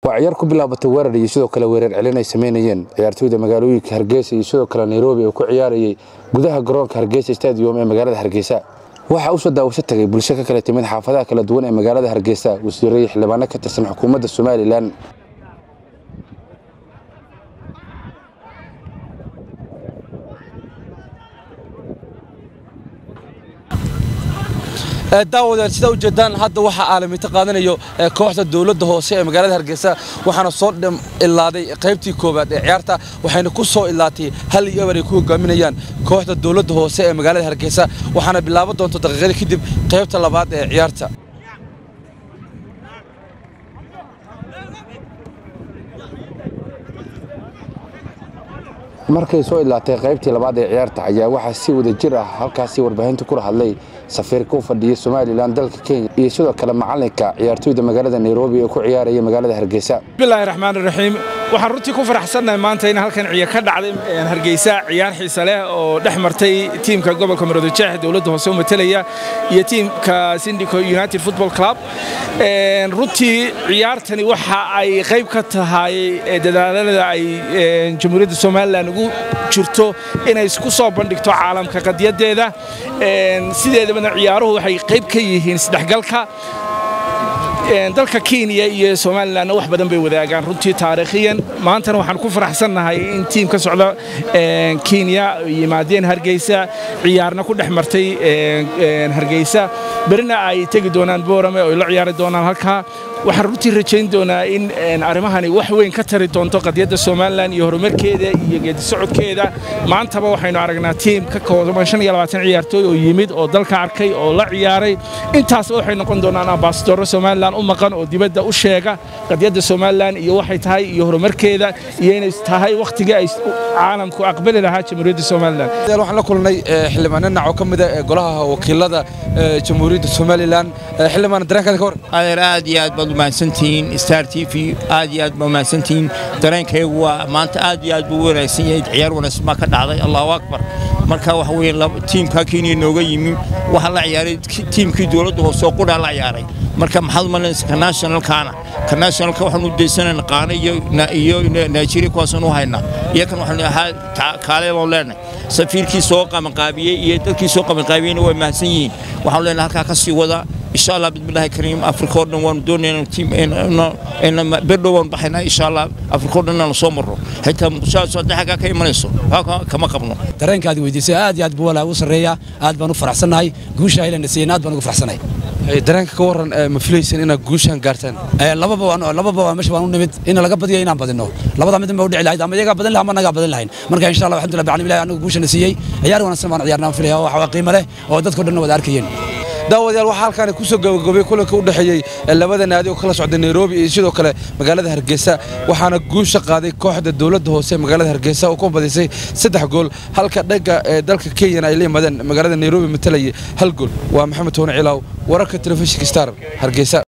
waa ciyaar ku bilaabatay weerar iyo sidoo kale weerar celin ay samaynayeen ciyaartooyda magaalooyinka hargeysa iyo sidoo kale nairobi oo ku ciyaarayay gudaha garoonka hargeysa stadium ee magaalada hargeysa waxaa u soo daawasho tagay bulsho ka kala timid xaafadaha kala duwan ee magaalada hargeysa wasiirro iyo xildhibaano ka tirsan xukuumadda somalilan daawadeen sidaa ujeedaan hadda waxaa aalamiinto qaadanayo kooxda dowladda hoose ee magaalada hargeysa waxaana soo ilaaday qaybtii koowaad ee ciyaarta waxayna ku soo ilaatay hal iyo eber ay ku hogaaminayaan kooxda dowladda hoose ee magaalada hargeysa waxaana bilaaban doonta daqiiqada kadib qaybta labaad ee ciyaarta markay soo ilaatay qaybtii labaad ee ciyaarta ayaa waxaa si wada jir ah halkaasi warbaahinta kula hadlay safiirka u fadhiya somalilan dalka kenya iyo sidoo kale macalinka ciyaartooyda magaalada nairobi ee ku ciyaaraya magaalada hargeysa bismillahi raxmaan raxiim waxaan runtii ku faraxsannahay maanta in halkan ciyaar ka dhacday hargeysa ciyaar xiise leh oo dhex martay tiimka gobolka maroodijeex dowladda hoose u matelaya iyo tiimka sindico united football club runtii ciyaartani waxa ay qayb ka tahay dadaalada ay jamhuuriyadda somalilan ugu jirto inay isku soo bandhigto caalamka qadiyadeeda sideedabana ciyaaruhu waxay qayb ka yihiin isdhexgalka dalka kenya iyo somalilanna wax badan bay wadaagaan runtii taariikhiyan maantana waxaan ku faraxsannahay in tiim ka socda kenya yimaadeen hargeysa ciyaarna ku dhex martay hargeysa berina ay tegi doonaan boorame oo ay la ciyaari doonaan halkaa waxaan runtii rajayn doonaa in arrimahani wax weyn ka tari doonto qadiyadda somalilan iyo horumarkeeda iyo geedi socodkeeda maantaba waxaynu aragnaa tiim ka kooban ciyaartooy oo yimid oo dalka arkay oo la ciyaaray intaasba waxay noqon doonaan ambasadoro somalilan u maqan oo dibadda u sheega qadiyadda somalilan iyo waxay tahay iyo horumarkeeda iyo inay tahay wakhtigii ay caalamku aqbali lahaa jamhuuriyadda somalilan waxaan la kulnay xildhibaano dhinac oo ka mid ah golaha wakiilada jamhuuriyadda somalilan xildhibaan dareenkaada ka war adeer aad iyo aad baad umahadsantihiin star t v aad iyo aad baa umahadsantihiin dareenkaygu waa maanta aad iyo aad buu u wanaagsan yahay ciyaar wanaagsan baa ka dhacday allahu akbar marka waxa weeye tiimka kenya nooga yimi waxaa la ciyaaray tiimkii dowladda hoose oo qudhaa la ciyaaray marka maxaad umalanaysa ka nationalkaana ka nationalka waxaan u daysanayna qaana iyo nigeria kuwaasaan u haynaa iyakan waxaan ahaa kaale baan leenahay safiirkii soo qabanqaabiyey iyo dadkii soo qabanqaabiyeyna way mahadsan yihiin waxaan leenahay halkaa ka sii wada insha allah bismillahi kariim afrika oo dhan waanu doonayna berdhow waanu baxaynaa insha allah afrika oo dhan inaan soo marro xitaa muqdishoaas hadda xaggaa ka imanayso kama qabno dareenkaadi weydiisay aad iyo aad buu walaa u sarreeyaa aad baan u faraxsannahay guusha aylan siiyeen aad baan ugu faraxsanahay dareenka ka waran ma filaysan inaad guushaan gaartaan lababa lababa meesha waan u nimid in laga badiyo inaan badino labada mid ma u dhici lahayd ama iyagaa badin lahaa ama nagaa badin lahayn marka insha allah alxamdulillah bacalami ilahi anagu guushana siiyey ciyaar wanaagsan baan ciyaarnaa filaya waxa qiimo leh oo dadkao dhan wada arkayeen daawadayaal waxaa halkaani ku soo gabagabay kulanka u dhexeeyey labada naadi oo kala socda nairobi iyo sidoo kale magaalada hargeysa waxaana guusha qaaday kooxda dowladda hoose ee magaalada hargeysa oo ku badisay saddex gool halka dhagga ee dalka kenyana ay la yimaadeen magaalada nairobi matalayay hal gool waa maxamed toone cilaaw wararka telefishinka star hargeysa